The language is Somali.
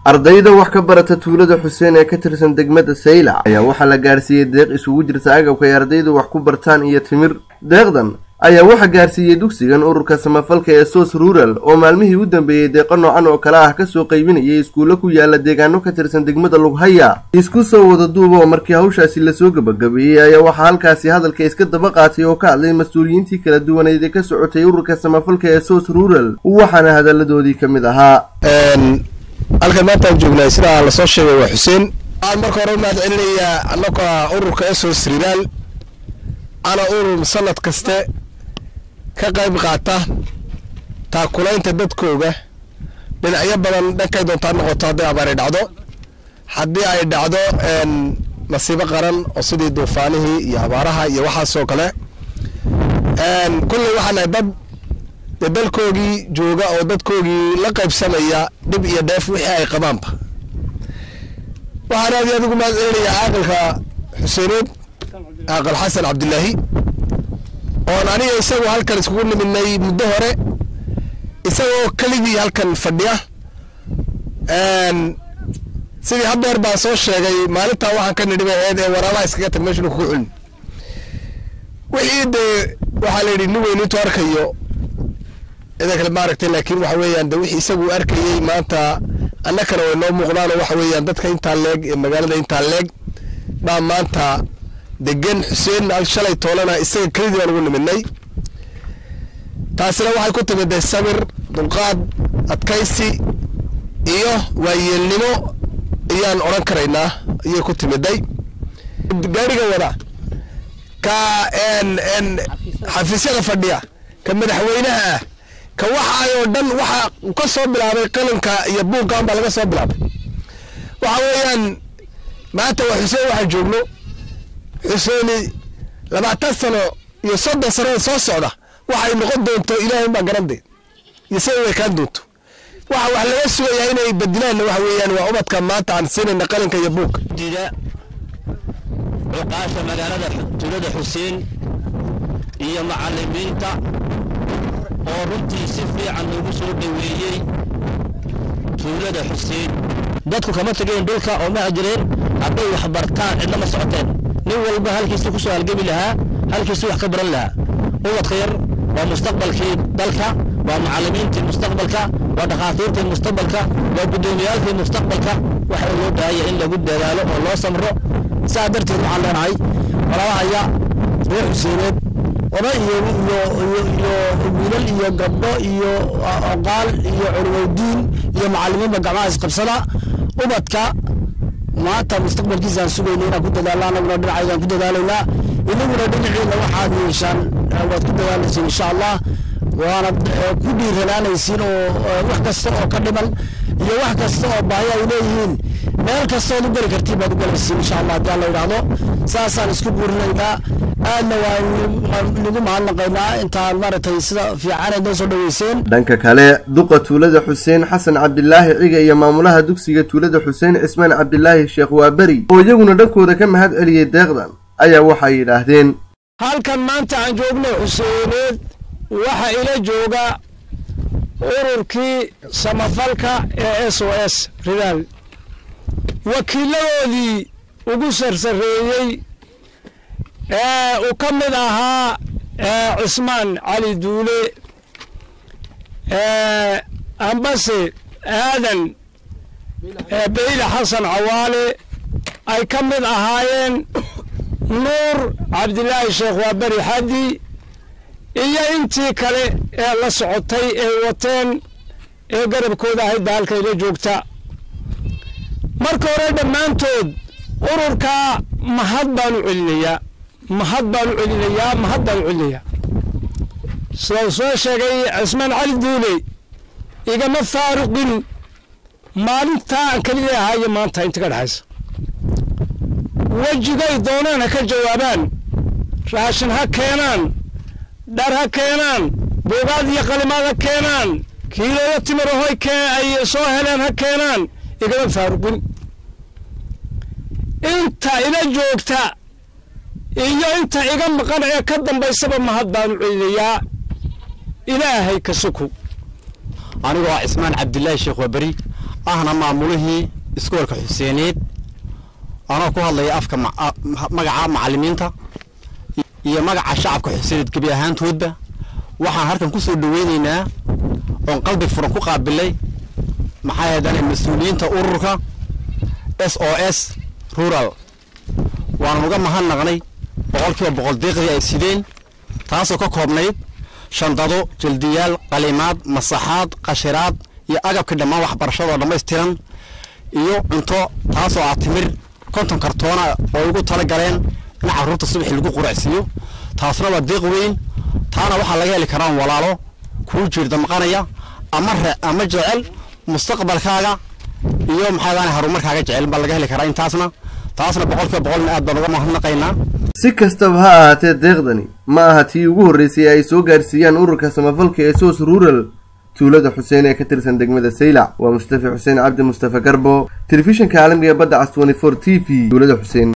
ardayda wax ka barata tuulada xuseen ee ka tirsan degmada saylac ayaa waxaa la gaarsiiyey deeq isugu jirta agabka ay ardaydu wax ku bartaan iyo timir deeqdan ayaa waxaa gaarsiiyey dugsigan ururka samafalka ee sos rural oo maalmihii u dambeeyey deeqo noocan oo kale ah kasoo qaybinayay iskuulle ku yaala deegaano ka tirsan degmada lughaya isku soo wada duuba oo markii hawshaasi lasoo gebagabeeyey ayaa waxaa halkaasi hadalka iska daba qaatay oo ka hadlay mas-uuliyiintii kala duwaneyd ee ka socotay ururka samafalka ee sos rural waxaana hadalladoodii ka mid ahaa halkan maantaan joognay sidaa lasoo sheegay waa xuseen waxaan marka hore u mahad celinayaa annaka ururka esos rilaal ana urur sanad kaste ka qayb qaata taakulaynta dadkooga dhinacyo badan dhankay doontaa noqoto hadday abaari dhacdo haddii ay dhacdo masiibo qaran oo sidii duufaanihii iyo abaaraha iyo waxaasoo kale kulley waxaan nahay dad dee dalkoogii jooga oo dadkoogii la qaybsamaya dhib iyo dheef wixii ay qabaanba waxaan aad iyo aad ugu mahad celinayaa caaqilka xuseeneed caaqil xasan cabdilaahi oon aniga isagu halkan iskugu nimidnay muddo hore isagoo keligii halkan fadhiya sidii hadeer baan soo sheegay maalintaa waxaan ka nidhi aheyd ee waraabaha iskaga tag meesha kugu culin wixii dee waxaa la yidhi nin weyn intuu arkayo ida kale maaragtay laakiin waxa weeyaan de wixii isagu arkayey maanta annakana way noo muuqdaanoo waxa weeyaan dadka intaa leeg ee magaalada intaa leeg baa maanta degan xuseen shalay toolana isaga kelidii baan ugu nimidnay taasina waxay ku timid dee sabir dulqaad adkaysi iyo waayeelnimo ayaan odhan karaynaa ayay ku timiday gaariga wada ka xafiisyada fadhiya ka madaxweynaha ah ka waxa oo dhan waxa ka soo bilaabay qalinka iyo buuggan baa laga soo bilaabay waxa weeyaan maanta waa xuseen waxaan joogno xuseeni labaatan sano iyo soddon sanada soo socda waxay noqon doonto ilaahay baa garande iyo sida way kaan doonto waxa wax laga sugayaa inay badilaanna waxa weeyaan waa ubadka maanta aan siinayna qalinka iyo buugka dida cuqaasha magaalada tuulada xuseen iyo macalimiinta oo runtii si fiican loogu soo dhoweeyey tuulada xuseen dadku kama tegeen dhulka oo ma jireen hadday wax bartaan cidna ma socoteen nin walba halkiisii ku soo halgami lahaa halkiisii wax ka baran lahaa ubadka yar waa mustaqbalkii dalka waa macallimiintii mustaqbalka waa dhakhaatiirtii mustaqbalka waa guddoomiyaalkii mustaqbalka waxa loo baahanya in lagu dadaalo oo loo samro saa darteed waxaan leenahay walaalahaya reer xuseeneed oday iyo iyo iyo iyo wiilal iyo gabdho iyo oqaal iyo culumowdiin iyo macallimiinba gacmaha isqabsada ubadka maanta mustaqbalkiisa aan sugayna inaan ku dadaalna anaguna dhinacaygaan ku dadaalaynaa inaguna dhinaciina waxaad yeeshaan waad ku dadaalaysiin insha allah waanad ku dhiiranaanaysiin oo wax kasta oo ka dhiman iyo wax kasta oo baahi ay leeyihiin meel kastood u geli kartiin baad u galaysiin insha allah haddii alla yidhaahdo saasaan isku guurinaynaa aadna waan nagu mahadnaqaynaa intaad maaragtay sida fiicaneed noo soo dhaweyseen dhanka kale duqa tuulada xuseen xasan cabdilaahi ciga iyo maamulaha dugsiga tuulada xuseen cismaan cabdilaahi sheekh waaberi oo iyaguna dhankooda ka mahad celiyey deeqdan ayaa waxay yidhaahdeen halkan maanta aan joogno xuseeneed waxa ila jooga ururkii samafalka ee s o s ridaal wakiiladoodii ugu sarsareeyey ee uu ka mid ahaa cismaan cali duule ambase aadan beyle xasan cawaale ay ka mid ahaayeen nuur cabdilaahi sheekh waaberi xadi iyo intii kale ee la socotay ee wateen ee garabkooda ahayd ba halkayla joogta marka hore dhammaantood ururkaa mahad baan u celinayaa mahad baan u celinayaa mahad baan u celinayaa sida uu soo sheegay cismaan cali duule igama faaruqin maalintaa aan keliga ahaayo maanta inta ka dhexaysa wejigay doonaan ha ka jawaabaan raashin ha keenaan dhar ha keenaan buugaad iyo qalimaad ha keenaan kiilooyo timirahoy ay soo heleen ha keenaan igama faaruqin inta ila joogta iyo inta iga maqan ee ka dambaysaba mahad baan u celinayaa ilaahay ka suku anigoo ah cismaan cabdilaahi sheekh waaberi ahna maamulihii iskoolka xuseeneed anoo ku hadlaya afka magaca macalimiinta iyo magaca shacabka xuseeneed gebi ahaantoodba waxaan halkan ku soo dhaweyneynaa oon qalbi furan ku qaabilay maxaa yeedane mas-uuliyiinta ururka s o s rural waanan uga mahadnaqnay boqolkiiba boqol deeqdii ay sideen taasoo ka koobnayd shandado jaldiyaal qalimaad masaxaad qashiraad iyo agabkii dhammaan waxbarashadoo dhammaystiran iyo cunto taasoo ah timir konton kartoona oo ugu tala galeen in carruurta subaxii lagu quracsiiyo taasna waa deeq weyn taana waxaa laga heli karaan walaalo kuu jiirda maqanaya ama re ama jecel mustaqbalkaaga iyo maxaadaan horumarkaaga jecel baa laga heli karaa intaasna taasna boqolkiiba boqolna aad baan uga mahadnaqaynaa si kastaba ha ahaatee deeqdani ma aha tii ugu horreysay ay soo gaarsiiyaan ururka samafalka ee soos rural tuulada xuseen ee ka tirsan degmada saylac waa mustafa xuseen cabdi mustafa garbo telefishinka caalamiga badda cas twenty four t v tuulada xuseen